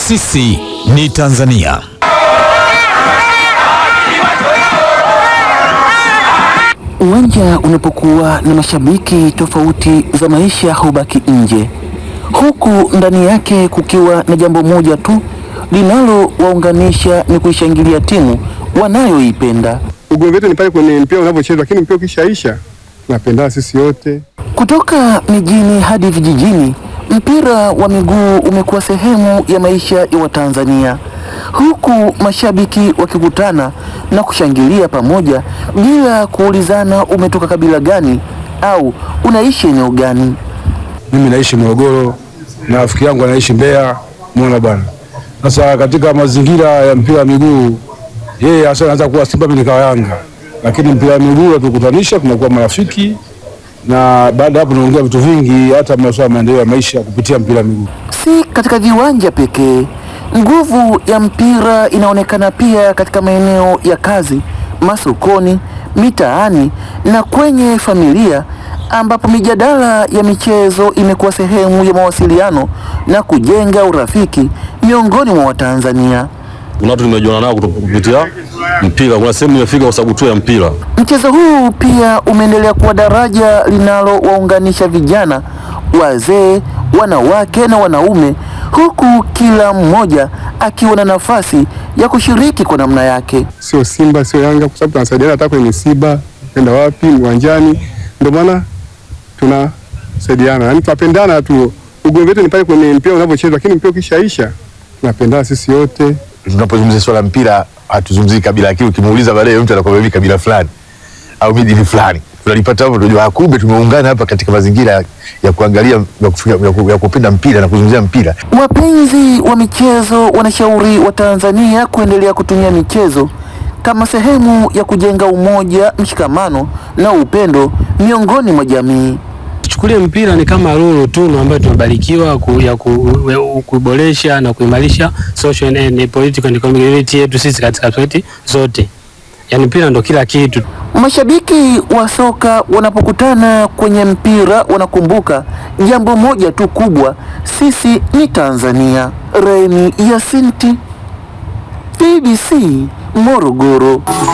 Sisi ni Tanzania. Uwanja unapokuwa na mashabiki, tofauti za maisha hubaki nje, huku ndani yake kukiwa na jambo moja tu linalowaunganisha ni kuishangilia timu wanayoipenda. Ugomvi wetu ni pale kwenye mpira unavyochezwa, lakini mpira ukishaisha tunapendana sisi wote. Kutoka mijini hadi vijijini, mpira wa miguu umekuwa sehemu ya maisha ya Watanzania, huku mashabiki wakikutana na kushangilia pamoja bila kuulizana umetoka kabila gani au unaishi eneo gani. Mimi naishi Morogoro na rafiki yangu anaishi Mbeya. Muona bwana, sasa katika mazingira ya mpira wa miguu, yeye hasa anaanza kuwa Simba, mimi nikawa Yanga, lakini mpira wa miguu unatukutanisha, tunakuwa marafiki na baada ya hapo tunaongea vitu vingi, hata masuala ya maendeleo ya maisha kupitia mpira wa miguu. Si katika viwanja pekee, nguvu ya mpira inaonekana pia katika maeneo ya kazi, masokoni, mitaani na kwenye familia, ambapo mijadala ya michezo imekuwa sehemu ya mawasiliano na kujenga urafiki miongoni mwa Watanzania. Kuna watu nimejuana nao kutoka kupitia mpira. Kuna sehemu nimefika kwa sababu tu ya mpira. Mchezo huu pia umeendelea kuwa daraja linalowaunganisha vijana, wazee, wanawake na wanaume, huku kila mmoja akiwa na nafasi ya kushiriki kwa namna yake. Sio Simba sio Yanga, kwa sababu tunasaidiana hata kwenye misiba, kwenda wapi, uwanjani. Ndio maana tunasaidiana, yaani tunapendana tu. Ugomvi wetu ni pale kwenye mpira unavyochezwa, lakini mpira ukishaisha tunapendana sisi wote. tunapozungumzia swala la mpira hatuzungumzii kabila, lakini ukimuuliza baadaye mtu anakwambia mimi kabila fulani au mimi dini fulani, tunalipata hapo, tunajua ah, kumbe tumeungana hapa katika mazingira ya- ya kuangalia ya, kufika, ya, ku- ya kupenda mpira na kuzungumzia mpira. Wapenzi wa michezo wanashauri Watanzania kuendelea kutumia michezo kama sehemu ya kujenga umoja, mshikamano na upendo miongoni mwa jamii. Tuchukulie mpira ni kama lulu tunu ambayo tumebarikiwa ku, ya ku, ya kuboresha na kuimarisha social and, and political and economic unity yetu sisi katika kwetu zote. Yaani mpira ndo kila kitu. Mashabiki wa soka wanapokutana kwenye mpira wanakumbuka jambo moja tu kubwa, sisi ni Tanzania. Remi Yasinti, BBC Morogoro.